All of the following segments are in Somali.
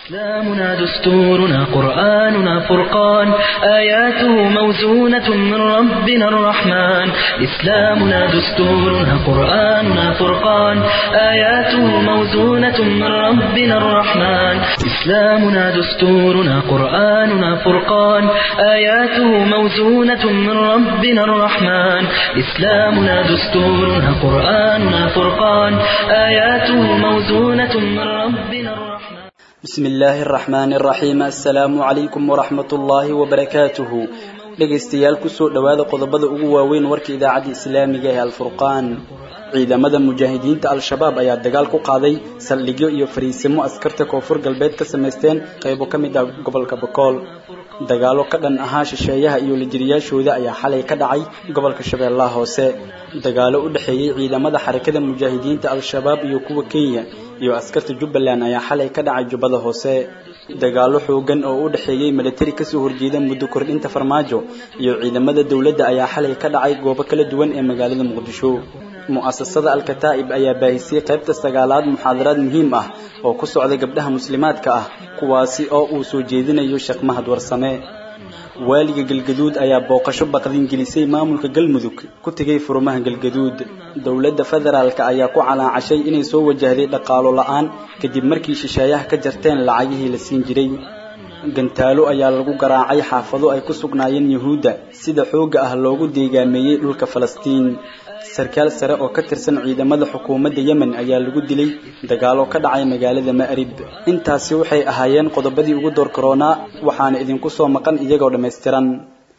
إسلامنا دستورنا قرآننا فرقان آياته موزونة من ربنا الرحمن إسلامنا دستورنا قرآننا فرقان آياته موزونة من ربنا الرحمن إسلامنا دستورنا قرآننا فرقان آياته موزونة من ربنا الرحمن إسلامنا دستورنا قرآننا فرقان آياته موزونة من ربنا الرحمن بسم illaahi araxmaani araxiim assalaamu calaykum waraxmat ullaahi wabarakaatuhu dhegaystayaal kusoo dhowaada qodobada ugu waaweyn warka idaacadda islaamiga ee alfurqaan ciidamada mujaahidiinta al-shabaab ayaa dagaal ku qaaday saldhigyo iyo fariisimo askarta koonfur galbeed ka samaysteen qaybo ka mid ah gobolka bakool dagaalo ka dhan ahaa shisheeyaha iyo lijiriyaashooda ayaa xalay ka dhacay gobolka shabeellaha hoose dagaalo u dhexeeyey ciidamada xarakada mujaahidiinta al-shabaab iyo kuwa kenya iyo askarta jubbaland ayaa xalay ka dhacay jubbada hoose dagaalo xoogan oo u dhexeeyey milatari kasoo horjeeda muddo kordhinta farmaajo iyo ciidamada dowladda ayaa xalay ka dhacay goobo kala duwan ee magaalada muqdisho mu'asasada al-kataa'ib ayaa baahisay qaybta sagaalaad muxaadaraad muhiim ah oo ku socda gabdhaha muslimaadka ah kuwaasi oo uu soo jeedinayo sheekh mahad warsame waaliga galgaduud ayaa booqasho baqdin gelisay maamulka galmudug ku tegay furmaha galgaduud dowladda federaalka ayaa ku calaacashay inay soo wajahday dhaqaalo la-aan kadib markii shisheeyaha ka jarteen lacagihii la siin jiray gantaalo ayaa lagu garaacay xaafado ay ku sugnaayeen yuhuudda sida xoogga ah loogu deegaameeyey dhulka falastiin sarkaal sare oo ka tirsan ciidamada xukuumadda yemen ayaa lagu dilay dagaalo ka dhacay magaalada ma'rib intaasi waxay ahaayeen qodobadii ugu door koronaa waxaana idinku soo maqan iyagoo dhammaystiran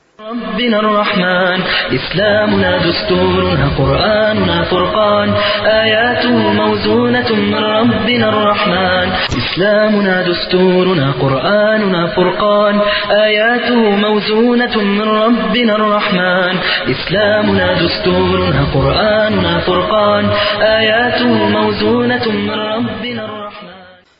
ربنا الرحمن إسلامنا دستورنا قرآننا فرقان آياته موزونة من ربنا الرحمن إسلامنا دستورنا قرآننا فرقان آياته موزونة من ربنا الرحمن إسلامنا دستورنا قرآننا فرقان آياته موزونة من ربنا الرحمن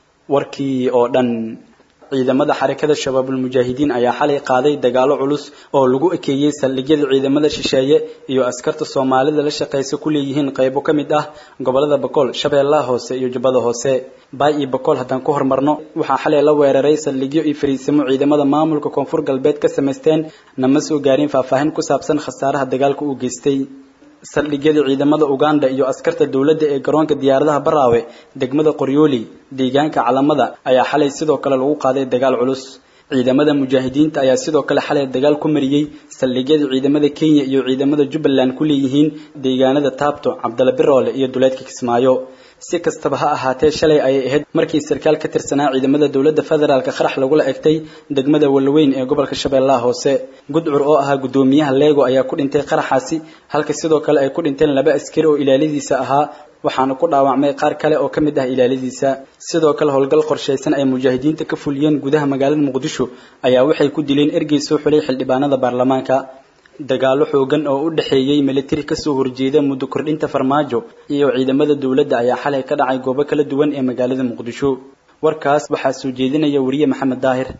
warkii oo dhan ciidamada xarakada shabaabulmujaahidiin ayaa xalay qaaday dagaalo culus oo lagu ekeeyey saldhigyada ciidamada shisheeye iyo askarta soomaalida la shaqaysa ku leeyihiin qaybo ka mid ah gobolada bakool shabeellaha hoose iyo jubbada hoose baay iyo bakool haddaan ku hormarno waxaa xalay la weeraray saldhigyo iyo fariisimo ciidamada maamulka koonfur galbeed ka samaysteen nama soo gaarin faahfaahin ku saabsan khasaaraha dagaalka uu geystay saldhigyada ciidamada uganda iyo askarta dowladda ee garoonka diyaaradaha baraawe degmada qoryooli deegaanka calamada ayaa xalay sidoo kale lagu qaaday dagaal culus ciidamada mujaahidiinta ayaa sidoo kale xalay dagaal ku mariyey saldhigyada ciidamada kenya iyo ciidamada jubbaland ku leeyihiin deegaanada taabto cabdala biroole iyo duleedka kismaayo si kastaba ha ahaatee shalay ayay ahayd markii sarkaal ka tirsanaa ciidamada dowladda federaalka qarax lagula egtay degmada walaweyn ee gobolka shabeellaha hoose gudcur oo ahaa guddoomiyaha leego ayaa ku dhintay qaraxaasi halka sidoo kale ay ku dhinteen laba askari oo ilaaladiisa ahaa waxaana ku dhaawacmay qaar kale oo ka mid ah ilaaladiisa sidoo kale howlgal qorshaysan ay mujaahidiinta ka fuliyeen gudaha magaalada muqdisho ayaa waxay ku dileen ergey soo xulay xildhibaanada baarlamaanka dagaalo xoogan oo u dhexeeyey milatari kasoo horjeeda muddo kordhinta farmaajo iyo ciidamada dowladda ayaa xalay ka dhacay goobo kala duwan ee magaalada muqdisho warkaas waxaa soo jeedinaya wariye maxamed daahir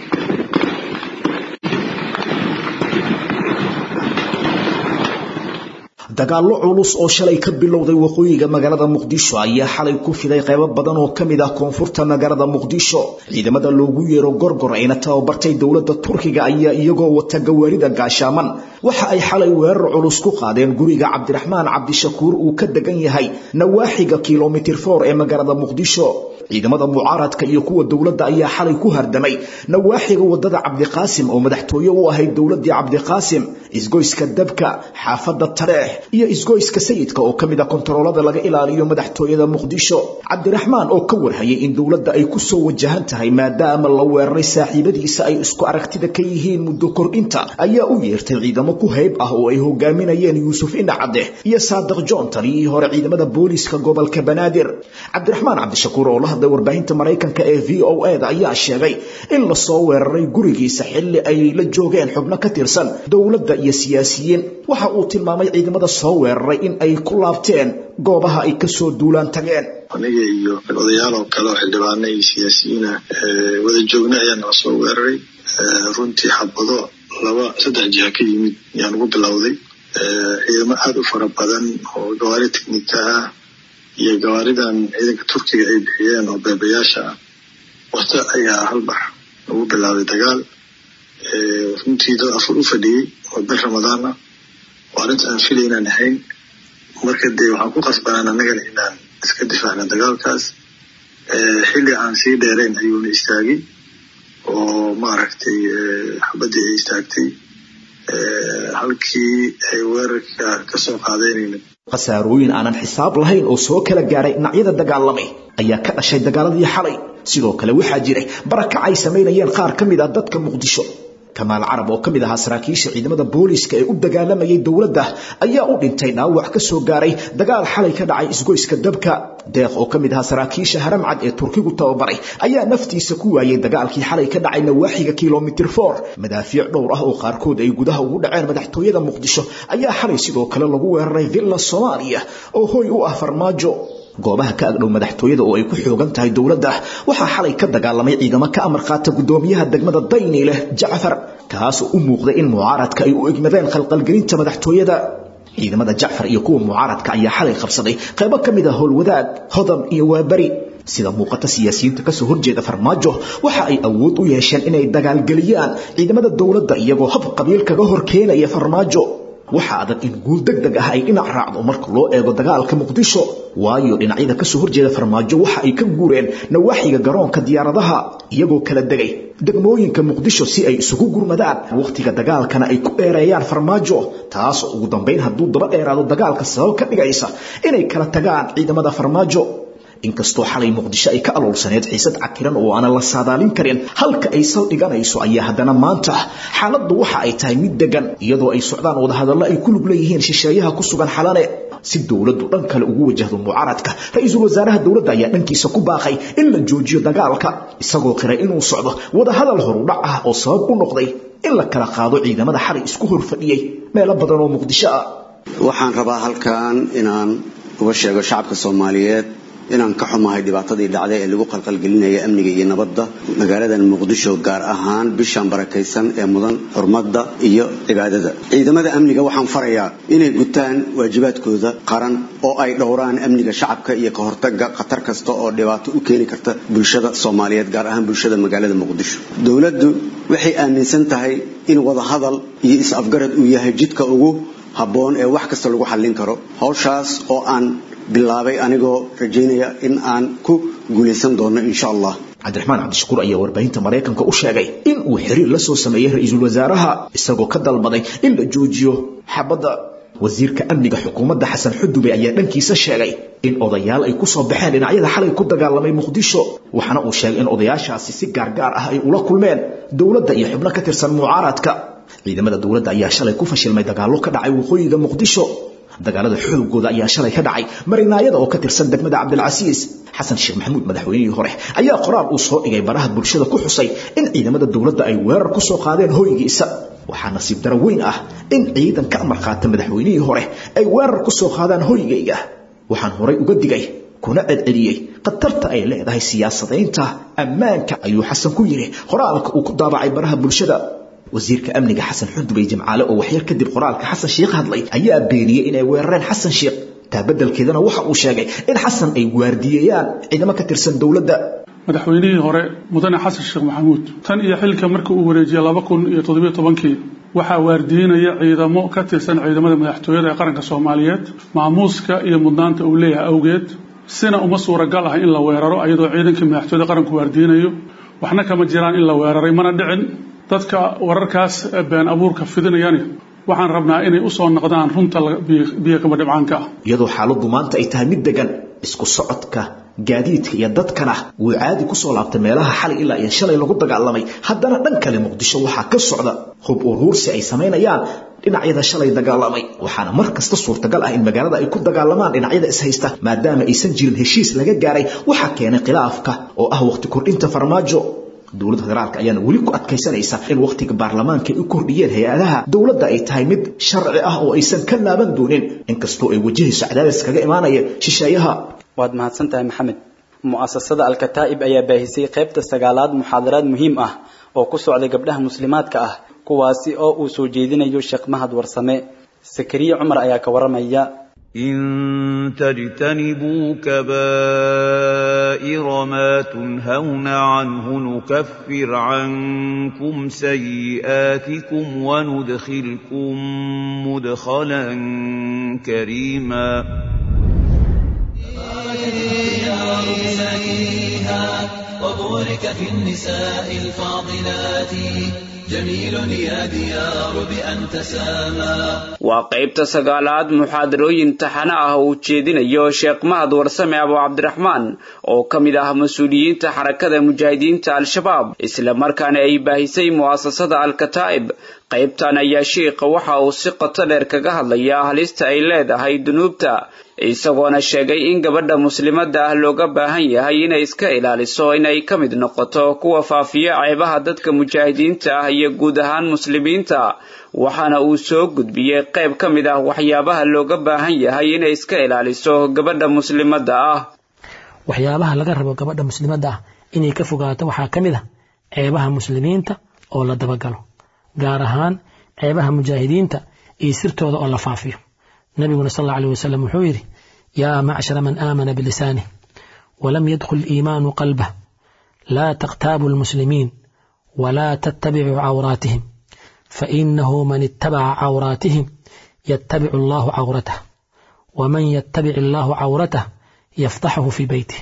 dagaallo culus oo shalay ka bilowday waqooyiga magaalada muqdisho ayaa xalay ku fiday qaybo badan oo ka mid ah koonfurta magaalada muqdisho ciidamada loogu yeero gorgor ayna tababartay dowladda turkiga ayaa iyagoo wata gawaarida gaashaaman waxa ay xalay weerar culus ku qaadeen guriga cabdiraxmaan cabdishakuur uu ka degan yahay nawaaxiga kilomitir for ee magaalada muqdisho ciidamada mucaaradka iyo kuwa dowladda ayaa xalay ku hardamay nawaaxiga wadada cabdiqaasim oo madaxtooye u ahayd dowladii cabdiqaasim isgoyska dabka xaafada tareex iyo isgoyska sayidka oo kamid a kontaroolada laga ilaaliyo madaxtooyada muqdisho cabdiraxmaan oo ka warhayay in dowladda ay ku soo wajahan tahay maadaama la weeraray saaxiibadiisa ay isku aragtida ka yihiin muddo kordhinta ayaa u yeertay ciidamo ku hayb ah oo ay hogaaminayeen yuusuf indhacade iyo saadiq john taliyihii hore ciidamada booliiska gobolka banaadir cabdiraxmaan cabdishakuur oo la hadlay warbaahinta maraykanka ee v o e da ayaa sheegay in lasoo weeraray gurigiisa xilli ay la joogeen xubno ka tirsan dowladda iyo siyaasiyiin waxa uu tilmaamay ciidamada soo weeraray in ay ku laabteen goobaha ay kasoo duulaan tageen aniga iyo odayaal oo kale oo xildhibaano iyo siyaasiyiina wada joogna ayaa nala soo weeraray runtii xabado laba saddex jiha ka yimid ayaan ugu bilowday ciidamo aada u fara badan oo gawaari teknika ah iyo gawaaridan ciidanka turkiga ay bixiyeen oo beebayaasha ah wata ayaa halbax lagu bilaabay dagaal runtii dad afur u fadhiyey oo bil ramadaan ah oo arrinta aan filay inaan ahayn marka dee waxaan ku qasbanaan annagana inaan iska difaacna dagaalkaas xilli aan sii dheerayn ayuuna istaagay oo maaragtay xabaddii ay istaagtay halkii ay weerarka ka soo qaadaynayna khasaarooyin aanan xisaab lahayn oo soo kala gaaray dhinacyada dagaalamay ayaa ka dhashay dagaaladii xalay sidoo kale waxaa jiray barakac ay samaynayeen qaar ka mid ah dadka muqdisho kamaal carab oo ka mid ahaa saraakiisha ciidamada booliiska ee u dagaalamayay dowladda ayaa u dhintay dhaawac ka soo gaaray dagaal xalay ka dhacay isgoyska dabka deeq oo ka mid ahaa saraakiisha haramcad ee turkigu tababaray ayaa naftiisa ku waayay dagaalkii xalay ka dhacay nawaaxiga kilomitir for madaafiic dhowr ah oo qaarkood ay gudaha ugu dhaceen madaxtooyada muqdisho ayaa xalay sidoo kale lagu weeraray villa soomaaliya oo hoy u ah farmaajo goobaha ka agdhow madaxtooyada oo ay ku xoogan tahay dowladda waxaa xalay ka dagaalamay ciidamo ka amar qaata gudoomiyaha degmada dayni leh jacfar kaasoo u muuqday in mucaaradka ay u egmadeen khalqalgelinta madaxtooyada ciidamada jacfar iyo kuwa mucaaradka ayaa xalay qabsaday qaybo ka mid a howlwadaag hodam iyo waaberi sida muuqata siyaasiyiinta kasoo horjeeda farmaajo waxa ay awood u yeesheen inay dagaalgeliyaan ciidamada dowladda iyagoo hab qabiil kaga hor keenaya farmaajo waxaa adag in guul deg deg ah ay dhinac raacdo marka loo eego dagaalka muqdisho waayo dhinacyada kasoo horjeeda farmaajo waxa ay ka guureen nawaaxiga garoonka diyaaradaha iyagoo kala degay degmooyinka muqdisho si ay isugu gurmadaan wakhtiga dagaalkana ay ku dheereeyaan farmaajo taasoo ugu dambayn hadduu daba dheeraado dagaalka sabab ka dhigaysa inay kala tagaan ciidamada farmaajo inkastoo xalay muqdisho ay ka aloolsaneed xiisad cakiran oo aanan la saadaalin karin halka ay saldhiganayso ayaa haddana maanta xaaladdu waxa ay tahay mid degan iyadoo ay socdaan wadahadallo ay ku lug leeyihiin shisheeyaha ku sugan xalane si dowladdu dhan kale ugu wajahdo mucaaradka ra-iisul wasaaraha dowladda ayaa dhankiisa ku baaqay in la joojiyo dagaalka isagoo qiray inuu socdo wadahadal horudhac ah oo sabab u noqday in la kala qaado ciidamada xalay isku horfadhiyey meelo badan oo muqdisho ah waxaan rabaa halkan inaan uga sheego shacabka soomaaliyeed inaan ka xumahay dhibaatadii dhacday ee lagu qalqalgelinaya amniga iyo nabadda magaaladan muqdisho gaar ahaan bishan barakaysan ee mudan xurmadda iyo cibaadada ciidamada amniga waxaan farayaa inay gutaan waajibaadkooda qaran oo ay dhowraan amniga shacabka iyo ka hortaga khatar kasta oo dhibaato u keeni karta bulshada soomaaliyeed gaar ahaan bulshada magaalada muqdisho dowladdu waxay aaminsan tahay in wadahadal iyo is-afgarad uu yahay jidka ugu habboon ee wax kasta lagu xallin karo hawshaas oo aan bilaabay anigoo rajaynaya in aan ku guulaysan doono insha allah cabdiraxmaan cabdishakuur ayaa warbaahinta maraykanka u sheegay in uu xiriir la soo sameeyey ra-iisul wasaaraha isagoo ka dalbaday in la joojiyo xabadda wasiirka amniga xukuumadda xasan xudube ayaa dhankiisa sheegay in odayaal ay ku soo baxeen dhinacyada xalay ku dagaalamay muqdisho waxaana uu sheegay in odayaashaasi si gaargaar ah ay ula kulmeen dowladda iyo xubno ka tirsan mucaaradka ciidamada dowladda ayaa shalay ku fashilmay dagaallo ka dhacay waqooyiga muqdisho dagaalada xoogooda ayaa shalay ka dhacay marinaayada oo ka tirsan degmada cabdilcasiis xasan sheekh maxamuud madaxweynihii hore ayaa qoraal uu soo dhigay baraha bulshada ku xusay in ciidamada dowladda ay weerar ku soo qaadeen hoygiisa waxaa nasiib daro weyn ah in ciidan ka amar qaata madaxweynihii hore ay weerar ku soo qaadaan hoygayga waxaan horay uga digay kuna celceliyey khatarta ay leedahay siyaasadaynta ammaanka ayuu xasan ku yidhi qoraalka uu ku daabacay baraha bulshada wasiirka amniga xasan xudubay jimcaale oo waxyar kadib qoraalka xasan sheekh hadlay ayaa beeniyey inay weerareen xasan sheekh taa beddelkeedana waxa uu sheegay in xasan ay waardiyeeyaan ciidamo ka tirsan dowladda madaxweynihii hore mudane xasan sheekh maxamuud tan iyo xilka markii uu wareejiyey laba kun iyo toddobiyo tobankii waxaa waardiinaya ciidamo ka tirsan ciidamada madaxtooyada ee qaranka soomaaliyeed maamuuska iyo mudnaanta uu leeyahay awgeed sina uma suuragal ah in la weeraro ayadoo ciidankii madaxtooyada qaranku waardiinayo waxna kama jiraan in la weeraray mana dhicin dadka wararkaas been abuurka fidinayani waxaan rabnaa inay u soo noqdaan runta biyo kama dhibcaanka ah iyadoo xaaladdu maanta ay tahay mid degan isku socodka gaadiidka iyo dadkana wuu caadi ku soo laabtay meelaha xalay ilaa iyo shalay lagu dagaalamay haddana dhan kale muqdisho waxaa ka socda hub uruursi ay samaynayaan dhinacyada shalay dagaalamay waxaana mar kasta suurtagal ah in magaalada ay ku dagaalamaan dhinacyada ishaysta maadaama aysan jirin heshiis laga gaaray waxaa keenay khilaafka oo ah waqti kordhinta farmaajo dowladda federaalka ayaana weli ku adkaysanaysa in wakhtiga baarlamaanka ay u kordhiyeen hay-adaha dowladda ay tahay mid sharci ah oo aysan ka laaban doonin inkastoo ay wajahayso cadaadis kaga imaanaya shisheeyaha waad mahadsan tahay maxamed mu'asasada alkataa'ib ayaa baahisay qaybta sagaalaad muxaadaraad muhiim ah oo ku socday gabdhaha muslimaadka ah kuwaasi oo uu soo jeedinayo sheekh mahad warsame sakariye cumar ayaa ka waramaya إن تجتنبوا كبائر كبائر ما تنهون عنه نكفر عنكم سيئاتكم وندخلكم مدخلا كريما وبورك في النساء الفاضلات جميل يا ديار بأن تسامى waa qaybta sagaalaad muxaadarooyin taxane ah oo ujeedinayo sheekh mahad warsame abu cabdiraxmaan oo ka mid ah mas-uuliyiinta xarakada mujaahidiinta al-shabaab isla markaana ay baahisay mu'asasada al-kataa'ib qaybtan ayaa shiikha waxa uu si qoto dheer kaga hadlayaa halista ay leedahay dunuubta isagoona sheegay in gabadha muslimadda ah looga baahan yahay inay iska ilaaliso inay ka mid noqoto kuwa faafiya ceebaha dadka mujaahidiinta ah iyo guud ahaan muslimiinta waxaana uu soo gudbiyey qayb ka mid ah waxyaabaha looga baahan yahay inay iska ilaaliso gabadha muslimadda ah waxyaabaha laga rabo gabadha muslimadda ah inay ka fogaato waxaa ka mid ah ceebaha muslimiinta oo la dabagalo gaar ahaan ceebaha mujaahidiinta iyo sirtooda oo la faafiyo nabiguna sal alla alيh wasalam wuxuu yidhi yaa macshara man aamana bilisanih walam yadkhul iimaanu qalbah laa takhtaabu lmuslimiin walaa tattabicuu cawraatihim fainahu man ittabaca cawraatihim yattabicu allahu cawratah waman yattabic allahu cawratah yaftaxahu fii beytih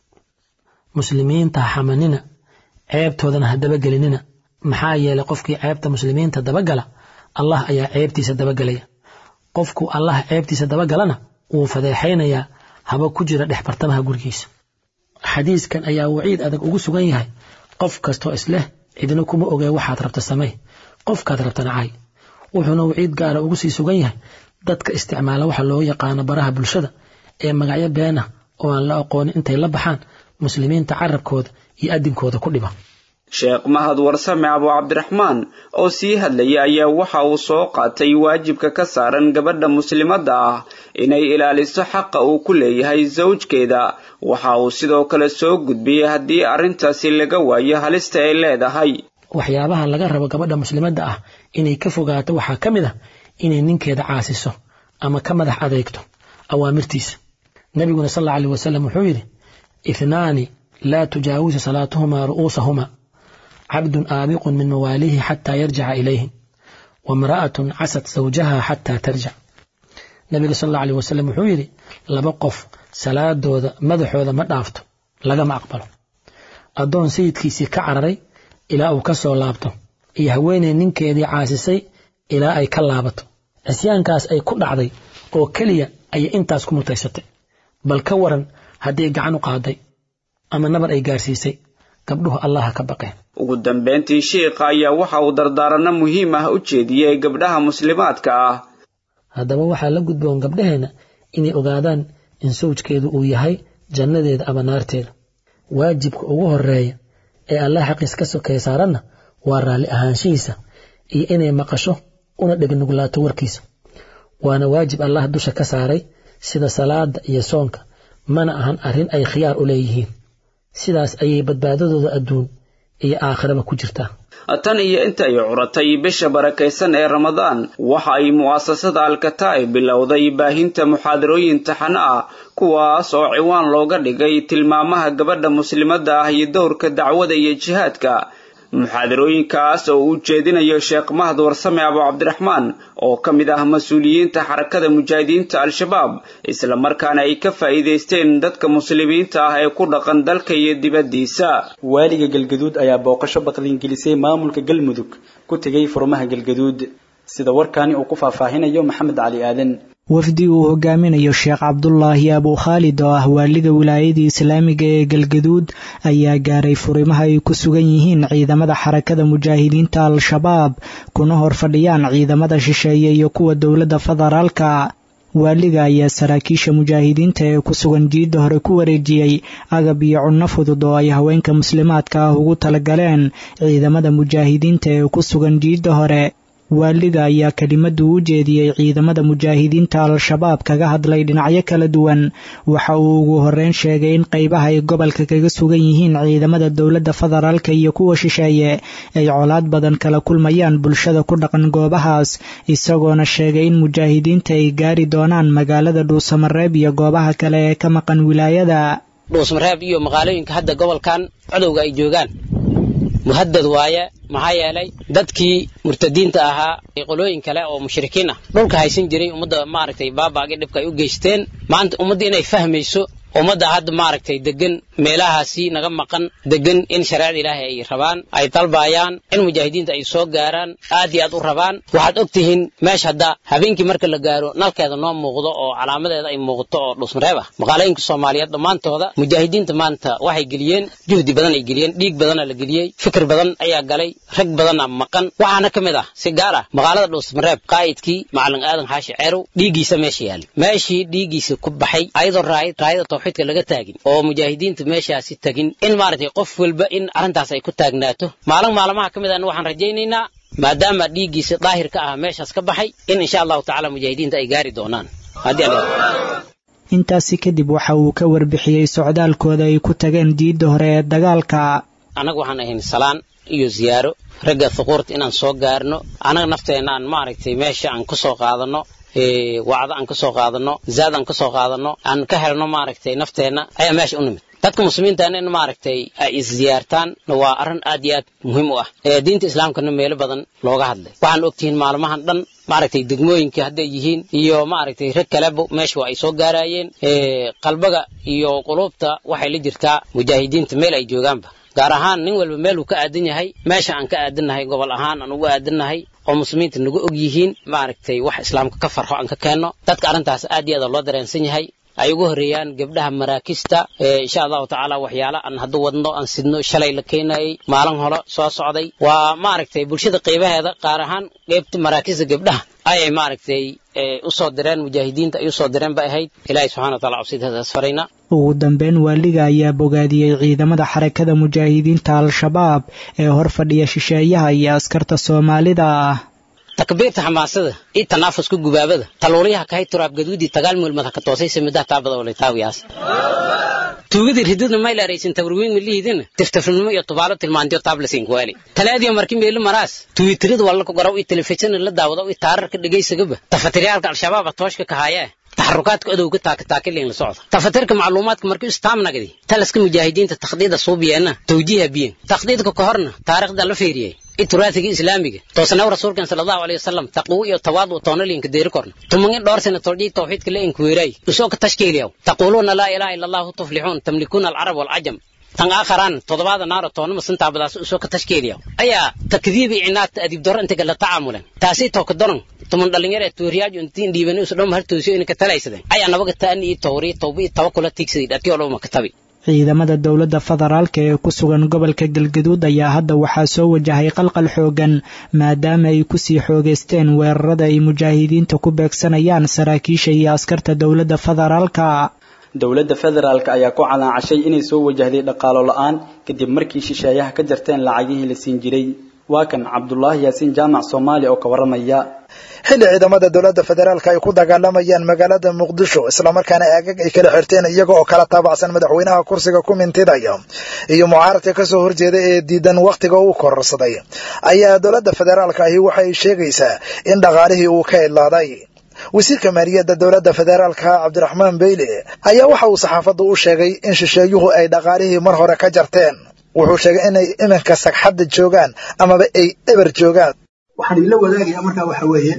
muslimiinta ha xamanina ceebtoodana ha dabagelinina maxaa yeelay qofkii ceebta muslimiinta dabagala allah ayaa ceebtiisa dabagelaya qofku allaha ceebtiisa dabagalana wuu fadeexaynayaa haba ku jira dhex bartamaha gurigiisa xadiiskan ayaa waciid adag ugu sugan yahay qof kastoo isleh cidna kuma ogee waxaad rabta samey qofkaad rabtana caay wuxuuna waciid gaara ugu sii sugan yahay dadka isticmaala waxa loo yaqaano baraha bulshada ee magacyo beenah oo aan la aqoonin intay la baxaan muslimiinta carabkooda iyo adinkooda ku dhiba sheekh mahad warsame abu cabdiraxmaan oo sii hadlaya ayaa waxa uu soo qaatay waajibka ka saaran gabadha muslimadda ah inay ilaaliso xaqa uu ku leeyahay sawjkeeda waxa uu sidoo kale soo gudbiyey haddii arrintaasi laga waayo halista ay leedahay waxyaabaha laga rabo gabadha muslimadda ah inay ka fogaato waxaa ka mid ah inay ninkeeda caasiso ama ka madax adeegto awaamirtiisa nabiguna sal alla alيh wasalam wuxuu yidhi ithnaani laa tujaawisu salaatuhumaa ru'uusahuma cabdun aabiqun min mawaalihi xataa yarjica ilayhi wamra'atun casad zawjaha xataa tarjic nabiga sal alla alيh wasalam wuxuu yidhi laba qof salaadooda madaxooda ma dhaafto lagama aqbalo addoon sayidkiisii ka cararay ilaa uu ka soo laabto iyo haweeney ninkeedii caasisay ilaa ay ka laabato cisyaankaas ay ku dhacday oo keliya ayay intaas ku mutaysatay bal ka waran haddii gacan u qaaday ama nabar ay gaarsiisay gabdhuhu allaha ka baqeen ugu dambeyntii shiikha ayaa waxa uu dardaaranno muhiim ah u jeediyey gabdhaha muslimaadka ah haddaba waxaa la gudboon gabdhaheenna inay ogaadaan in sawjkeedu uu yahay jannadeeda ama naarteeda waajibka ugu horeeya ee allah xaqiis ka sokaya saaranna waa raalli ahaanshihiisa iyo inay maqasho una dhegnuglaato warkiisa waana waajib allah dusha ka saaray sida salaada iyo soonka mana ahan arrin ay khiyaar u leeyihiin sidaas ayay badbaadadooda adduun iyo aakhiraba ku jirtaa tan iyo inta ay curatay bisha barakaysan ee ramadaan waxa ay mu'asasada alkataa'ib bilowday baahinta muxaadarooyin taxano ah kuwaas oo ciwaan looga dhigay tilmaamaha gabadha muslimadda ah iyo dowrka dacwada iyo jihaadka muxaadarooyinkaas oo uu jeedinayo sheekh mahad warsame abu cabdiraxmaan oo ka mid ah mas-uuliyiinta xarakada mujaahidiinta al-shabaab isla markaana ay ka faa'iidaysteen dadka muslimiinta ah ee ku dhaqan dalka iyo dibaddiisa waaliga galgaduud ayaa booqasho baqdingelisay maamulka galmudug ku tegay furmaha galgaduud sida warkaani uu ku faahfaahinayo maxamed cali aadan wafdi uu hogaaminayo sheekh cabdulaahi abu khaalid oo ah waaliga wilaayadii islaamiga ee galgaduud ayaa gaaray furimaha ay ku sugan yihiin ciidamada xarakada mujaahidiinta al-shabaab kuna hor fadhiyaan ciidamada shisheeye iyo kuwa dowladda federaalka waaliga ayaa saraakiisha mujaahidiinta ee ku sugan jiidda hore ku wareejiyey agab iyo cunno fudud oo ay haweenka muslimaadka ah ugu talagaleen ciidamada mujaahidiinta ee ku sugan jiidda hore waaliga ayaa kelimadu u jeediyey ciidamada mujaahidiinta al-shabaab kaga hadlay dhinacyo kala duwan waxa uu ugu horeyn sheegay in qaybaha ay gobolka kaga sugan yihiin ciidamada dowladda federaalka iyo kuwa shisheeye ay colaad badan kala kulmayaan bulshada ku dhaqan goobahaas isagoona sheegay in mujaahidiinta ay gaari doonaan magaalada dhuusamareeb iyo goobaha kale ee ka maqan wilaayada dhuusmareeb iyo magaalooyinka hadda gobolkan codowga ay joogaan muhadad waaye maxaa yeelay dadkii murtadiinta ahaa ee qolooyin kale oo mushrikiin ah dhulka haysan jiray ummadda maaragtay baabaagii dhibka ay u geysteen maanta ummadda inay fahmayso ummadda hadda maaragtay degan meelahaasi naga maqan degan in shareecada ilaahay ay rabaan ay dalbayaan in mujaahidiinta ay soo gaaraan aad iyo aad u rabaan waxaad og tihiin meesha hadda habeenkii marka la gaaro nalkeeda noo muuqdo oo calaamadeeda ay muuqato oo dhuusmareeb ah maqaalooyinka soomaaliyeed dhammaantooda mujaahidiinta maanta waxay geliyeen juhdi badan ay geliyeen dhiig badana la geliyey fikir badan ayaa galay rag badana maqan waxaana ka mid ah si gaar ah magaalada dhuusmareeb qaa'idkii macalin aadan xaashi ceerow dhiiggiisa meesha yaali meeshii dhiiggiisa ku baxay ayadoo raayad raayada tawxiidka laga taagin oo mujaahidiinta meeshaasi tagin in maaragtay qof walba in arrintaas ay ku taagnaato maalin maalmaha ka mid ahna waxaan rajaynaynaa maadaama dhiiggiisa daahir ka ah meeshaas ka baxay in insha allahu tacaala mujaahidiinta ay gaari doonaan haddii alla intaasi kadib waxa uu ka warbixiyey socdaalkooda ay ku tageen diidda hore ee dagaalka annaga waxaan ahayn salaan iyo ziyaaro ragga thuquurta inaan soo gaarno annaga nafteenna aan maaragtay meesha aan ku soo qaadanno wacdo aan ka soo qaadanno zaad aan ka soo qaadanno aan ka helno maaragtay nafteenna ayaa meesha u nimid dadka muslimiintaana in maaragtay ay isziyaartaan waa arrin aad iyo aad muhiim u ah diinta islaamkana meelo badan looga hadlay waxaan ogtihiin maalmahan dhan maaragtay degmooyinka hadday yihiin iyo maaragtay rag kaleba meesha waa ay soo gaarayeen qalbaga iyo quluubta waxay la jirtaa mujaahidiinta meel ay joogaanba gaar ahaan nin walba meel uu ka aadan yahay meesha aan ka aadannahay gobol ahaan aan ugu aadannahay oo muslimiinta nagu og yihiin maaragtay wax islaamka ka farxo aan ka keenno dadka arrintaas aad iyo aad loo dareensan yahay ay ugu horreeyaan gabdhaha maraakista insha allahu tacaala waxyaala aan hadduu wadno aan sidno shalay la keenayay maalin hore soo socday waa maaragtay bulshada qaybaheeda qaar ahaan qeybta maraakista gabdhaha ayay maaragtay u soo direen mujaahidiinta ay u soo direen bay ahayd ilaahay subxana wa taala cabsidaas farayna ugu dambeyn waaliga ayaa bogaadiyey ciidamada xarakada mujaahidiinta al-shabaab ee hor fadhiya shisheeyaha iyo askarta soomaalida ah takbiirta xamaasada iyo tanaafuska gubaabada taluulyaha kahay turaab gaduudii tagaal mulmad ha ka toosay samidaha taabada oo laytaawiyaas tuugadii rididna maylaaraysan tabarwiin milihiidina tiftifnimo iyo tubaalo tilmaantiyo taablasin kuwaali talaadiyo marki meeli maraas tuwitirida wallaka gorow iyo telefishin la daawado iyo taararka dhegaysagaba tafatiriyaalka al-shabaab tooshka kahaayee taxarukaadka odowga taakataakilin la socda tafatirka macluumaadka markii istaamnagdi talaska mujaahidiinta takhdiida suubiyeenna tawjiiha biyen takhdiidka ka horna taariikhda la fiiriyey ituraathiga islaamiga toosanaw rasuulkan sala allahu alayhi wasalam taqwo iyo tawaadu toonalinka deeri korna tumangin dhowr sana toljii tawxiidka la inkuweeray usoo ka tashkiiliyaw taquuluuna laa ilaaha illa allahu tuflixuun tamlikuuna alcarab waalcajam tan aakharaan toddobaada naaro toonama sintaabadaas usoo ka tashkiiliyaw ayaa takdiibi cinaad adiib doro intaga la tacaamulen taasii tooka doron tuman dhalinyar ee tuuriyaaju intiin dhiibani usu dhom hartoosiyo inay ka talaysadeen ayaa nabaga taani iyo tawri tawba iyo tawakula tiigsaday dhatiyo dhowma ka tabi ciidamada dowladda federaalka ee ku sugan gobolka galgaduud ayaa hadda waxaa soo wajahay qalqal xoogan maadaama ay kusii xoogeysteen weerarada ay mujaahidiinta ku beegsanayaan saraakiisha iyo askarta dowladda federaalka dowladda federaalka ayaa ku calaacashay inay soo wajahday dhaqaalo la-aan kadib markii shisheeyaha ka jarteen lacagihii la siin jiray waa kan cabdulaahi yaasiin jaamac soomaali oo ka warramaya xilli ciidamada dowladda federaalka ay ku dagaalamayaan magaalada muqdisho islamarkaana aagag ay kala xirteen iyaga oo kala taabacsan madaxweynaha kursiga ku mintidaya iyo mucaaradka kasoo horjeeda ee diidan wakhtiga uu kororsaday ayaa dowladda federaalka ahi waxay sheegaysaa in dhaqaalihii uu ka idlaaday wasiirka maaliyadda dowladda federaalka cabdiraxmaan beyle ayaa waxa uu saxaafaddu u sheegay in shisheeyuhu ay dhaqaalihii mar hore ka jarteen wuxuu sheegay inay iminka sagxadda joogaan amaba ay eber joogaan waxaan idinla wadaagayaa markaa waxa weeye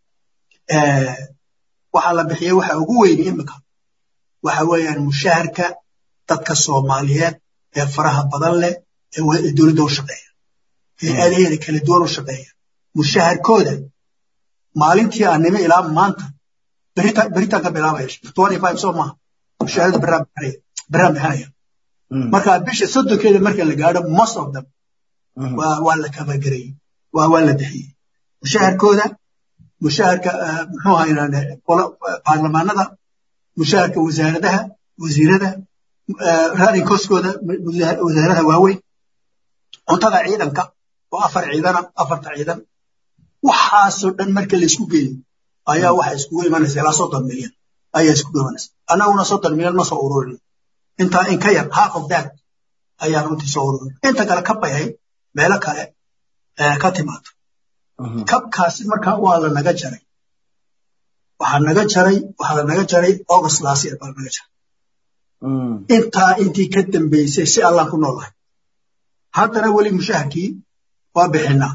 waxaa la bixiyey waxa ugu weyni iminka waxa weeyaan mushaharka dadka soomaaliyeed ee faraha badan leh ee dowladda u shaqeeya ee aadaheeda kala duwan u shaqeeya mushaharkooda maalintii aan nime ilaa maanta beritaan ka bilaabaya soo maaha mushaharada beraan bixinaya marka bisha soddonkeeda marka la gaadho most of them waa la kabagarayey waa la bixiyey mushaharkooda mushaharka muxuu ahaynaan baarlamaanada mushaharka wasaaradaha wasiirada raadin koskooda wasaaradaha waaweyn cuntada ciidanka oo afar ciidana afarta ciidan waxaasoo dhan marka laysku geeyo ayaa waxa iskugu imanaysa ilaa soddon milyan ayaa iskugu imanaysa annaguna soddon milyan ma soo ururin intaa in ka yar half of that ayaa runtii soo ururin inta kale kab bay ahayd meelo kale ka timaado kabkaasi marka waa la naga jaray waxaa naga jaray waxaa la naga jaray august last year baa naga jaray intaa intii ka dambaysay si allaan ku noolahay haddana weli mushaharkii waa bixinaa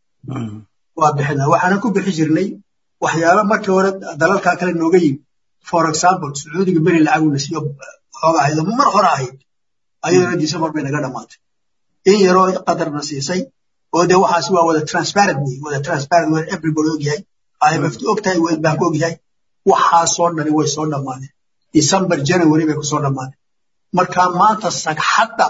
waa bixinaa waxaanan ku bixi jirnay waxyaaba markii hore dalalkaa kale nooga yimi for example sacuudiga beri lacaguna siiyo xooga ahayd mar hore ahayd ayadana december bay naga dhammaatay in yaroo qadarna siisay oo dee waxaasi waa wada transparent wey wada transparent waa everybody ogyahay imf ogtahay world bank ogyahay waxaasoo dhani way soo dhammaadeen december january bay kusoo dhammaadeen marka maanta sagxadda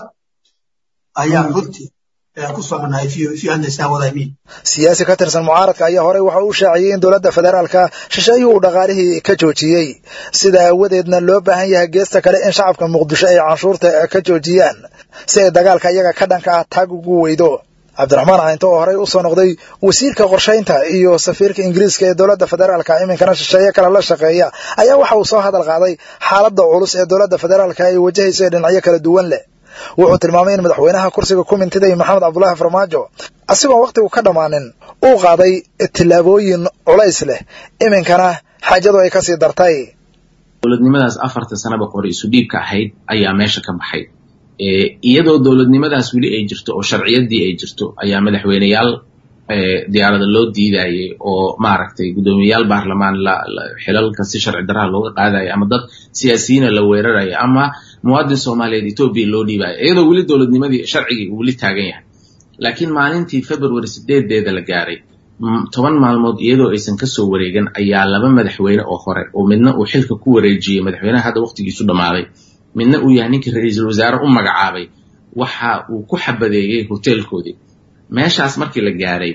ayaa runtii ku soconahay if you understand what I mean siyaasi ka tirsan mucaaradka ayaa horey waxa uu shaaciyey in dowladda federaalka shisheeyuhu uu dhaqaalihii ka joojiyey sida aawadeedna loo baahan yahay geesta kale in shacabka muqdisho ay canshuurta ka joojiyaan si ay dagaalka iyaga ka dhanka ah taag ugu weydo cabdiraxmaan caynto oo horey usoo noqday wasiirka qorshaynta iyo safiirka ingiriiska ee dowladda federaalka iminkana shisheeye kale la shaqeeya ayaa waxa uu soo hadal qaaday xaaladda culus ee dowladda federaalka ay wajahayso ee dhinacyo kala duwan leh wuxuu tilmaamay in madaxweynaha kursiga ku mintiday maxamed cabdulaahi farmaajo asigoon wakhtigu ka dhammaanin uu qaaday tillaabooyin culays leh iminkana xaajadu ay kasii dartay dowladnimadaas afarta sanaba hore isu dhiibka ahayd ayaa meesha ka baxay iyadoo dowladnimadaas weli ay jirto oo sharciyadii ay jirto ayaa madaxweyneyaal diyaarada loo diidayay oo maaragtay guddoomiyayaal baarlamaan xilalka si sharci daraha looga qaadaya ama dad siyaasiyiina la weeraraya ama muwaadin soomaaliyeed etoobiya loo dhiibaya iyadoo weli dowladnimadii sharcigii uu weli taagan yahay laakiin maalintii february sideedeeda la gaaray toban maalmood iyadoo aysan kasoo wareegan ayaa laba madaxweyne oo hore oo midna uu xilka ku wareejiyey madaxweynaha hadda waqtigiisu dhammaaday midna uu yahay ninkii ra-iisul wasaare u magacaabay waxa uu ku xabadeeyey hoteelkoodii meeshaas markii la gaaray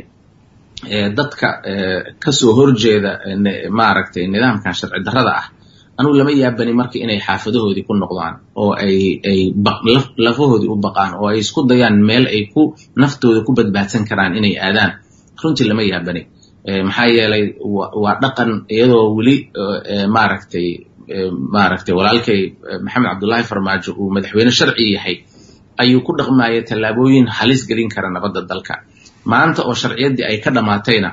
dadka kasoo horjeeda maaragtay nidaamkan sharci darrada ah anugu lama yaabani marka inay xaafadahoodii ku noqdaan oo ay ay lafahoodii u baqaan oo ay isku dayaan meel ay ku naftooda ku badbaadsan karaan inay aadaan runtii lama yaabani maxaa yeelay waa dhaqan iyadoo weli maaragtay maaragtay walaalkay maxamed cabdullaahi farmaajo uu madaxweyne sharci yahay ayuu ku dhaqmaya tallaabooyin halis gelin kara nabadda dalka maanta oo sharciyaddii ay ka dhammaatayna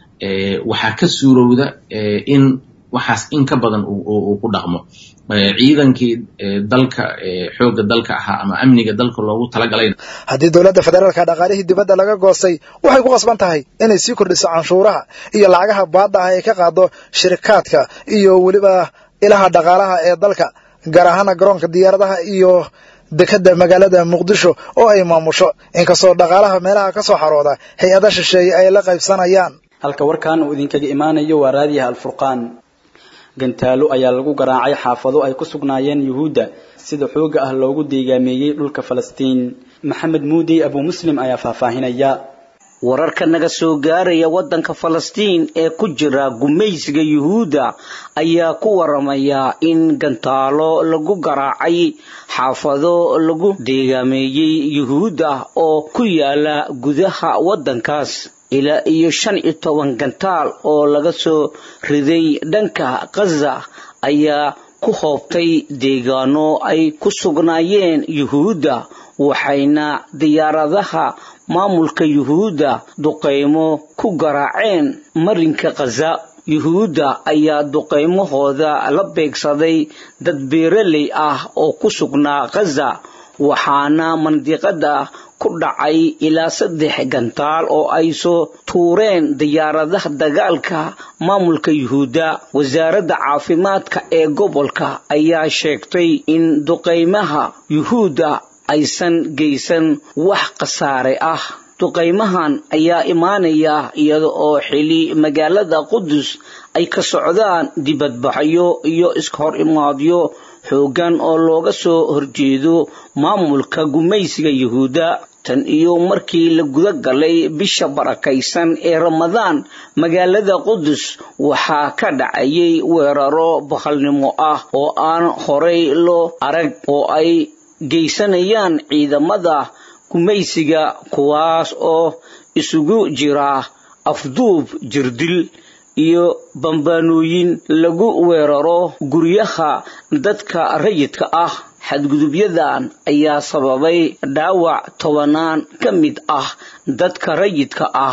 waxaa ka suurowda in waxaas in ka badan uu ku dhaqmo ciidankii dalka xoogga dalka ahaa ama amniga dalka loogu talagalayna haddii dowladda federaalka dhaqaalihii dibadda laga goostay waxay ku qasban tahay inay sii kordhiso canshuuraha iyo lacagaha baadda ah ay ka qaado shirikaadka iyo weliba ilaha dhaqaalaha ee dalka gaar ahaana garoonka diyaaradaha iyo dekadda magaalada muqdisho oo ay maamusho inkastoo dhaqaalaha meelaha ka soo xarooda hay-ada shisheeye ay la qaybsanayaan halka warkan uu idinkaga imaanayo waa raadiyaha alfurqaan gantaalo ayaa lagu garaacay xaafado ay ku sugnaayeen yuhuudda sida xooga ah loogu deegaameeyey dhulka falastiin maxamed muudey abuu muslim ayaa faahfaahinaya wararka naga soo gaaraya waddanka falastiin ee ku jira gumaysiga yuhuudda ayaa ku waramaya in gantaalo lagu garaacay xaafado lagu deegaameeyey yuhuudda oo ku yaala gudaha waddankaas ilaa iyo shan iyo toban gantaal oo laga soo riday dhanka khaza ayaa ku hoobtay deegaano ay ku sugnaayeen yuhuudda waxayna diyaaradaha maamulka yuhuudda duqaymo ku garaaceen marinka khaza yuhuudda ayaa duqaymahooda la beegsaday dad beeraley ah oo ku sugnaa khaza waxaana mandiqada ku dhacay ilaa saddex gantaal oo ay soo tuureen diyaaradaha dagaalka maamulka yuhuudda wasaaradda caafimaadka ee gobolka ayaa sheegtay in duqaymaha yuhuudda aysan geysan wax khasaare ah duqaymahan ayaa imaanaya iyada oo xili magaalada qudus ay ka socdaan dibadbaxyo iyo iskahor imaadyo xooggan oo looga soo horjeedo maamulka gumaysiga yuhuudda tan iyo markii la guda galay bisha barakaysan ee ramadaan magaalada qudus waxaa ka dhacayay weeraro bakhalnimo ah oo aan horay loo arag oo ay geysanayaan ciidamada gumaysiga kuwaas oo isugu jira afduub jirdil iyo bambaanooyin lagu weeraro guryaha dadka rayidka ah xadgudubyadan ayaa sababay dhaawac tobanaan ka mid ah dadka rayidka ah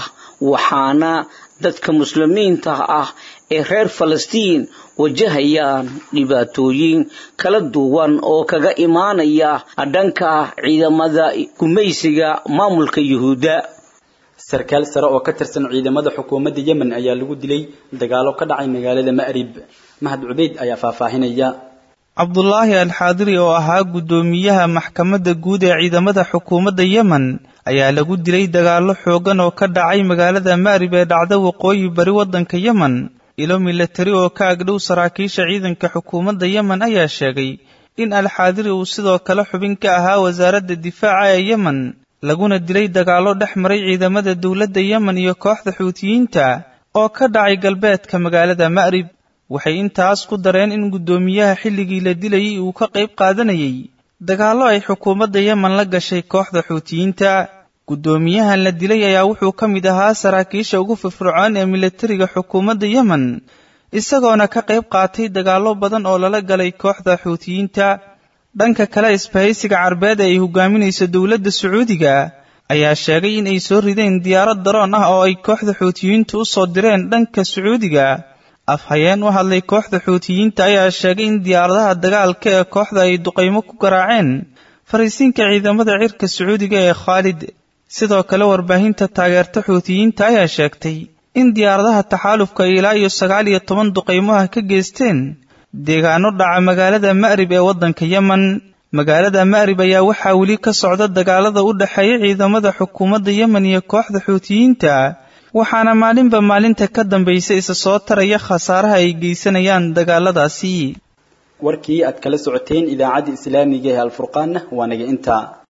waxaana dadka muslimiinta ah ee reer falastiin wajahayaan dhibaatooyin kala duwan oo kaga imaanaya dhanka ciidamada gumaysiga maamulka yuhuudda sarkaal sare oo ka tirsan ciidamada xukuumadda yemen ayaa lagu dilay dagaalo ka dhacay magaalada ma'rib mahad cubeyd ayaa faahfaahinaya cabdulaahi alxaadiri oo ahaa guddoomiyaha maxkamadda guud ee ciidamada xukuumadda yemen ayaa lagu dilay dagaallo xooggan oo ka dhacay magaalada ma'rib ee dhacda waqooyi bari waddanka yemen ilo milatari oo ka agdhow saraakiisha ciidanka xukuumadda yemen ayaa sheegay in alxaadiri uu sidoo kale xubin ka ahaa wasaaradda difaaca ee yemen laguna dilay dagaallo dhex maray ciidamada dowladda yemen iyo kooxda xuutiyiinta oo ka dhacay galbeedka magaalada ma'rib waxay intaas ku dareen in guddoomiyaha xilligii la dilayay uu ka qayb qaadanayay dagaallo ay xukuumadda yemen la gashay kooxda xuutiyiinta guddoomiyahan la dilay ayaa wuxuu ka mid ahaa saraakiisha ugu firfircoon ee milatariga xukuumadda yemen isagoona ka qayb qaatay dagaallo badan oo lala galay kooxda xuutiyiinta dhanka kale isbahaysiga carbeed ee ay hogaaminayso dowladda sacuudiga ayaa sheegay in ay soo rideen diyaarad daroon ah oo ay kooxda xuutiyiintu u soo direen dhanka sacuudiga afhayeen u hadlay kooxda xuutiyiinta ayaa sheegay in diyaaradaha dagaalka ee kooxda ay duqaymo ku garaaceen fariisiinka ciidamada cirka sacuudiga ee khaalid sidoo kale warbaahinta taageerta xuutiyiinta ayaa sheegtay in diyaaradaha taxaalufka ay ilaa iyo sagaal iyo toban duqaymoha ka geysteen deegaano dhaca magaalada ma'rib ee waddanka yemen magaalada ma'rib ayaa waxaa weli ka socda dagaalada u dhexeeya ciidamada xukuumadda yemen iyo kooxda xuutiyiinta waxaana maalinba maalinta ka dambaysa isa soo taraya khasaaraha ay geysanayaan dagaaladaasi warkii aad kala socoteen idaacadda islaamiga ee alfurqaanna waa naga intaa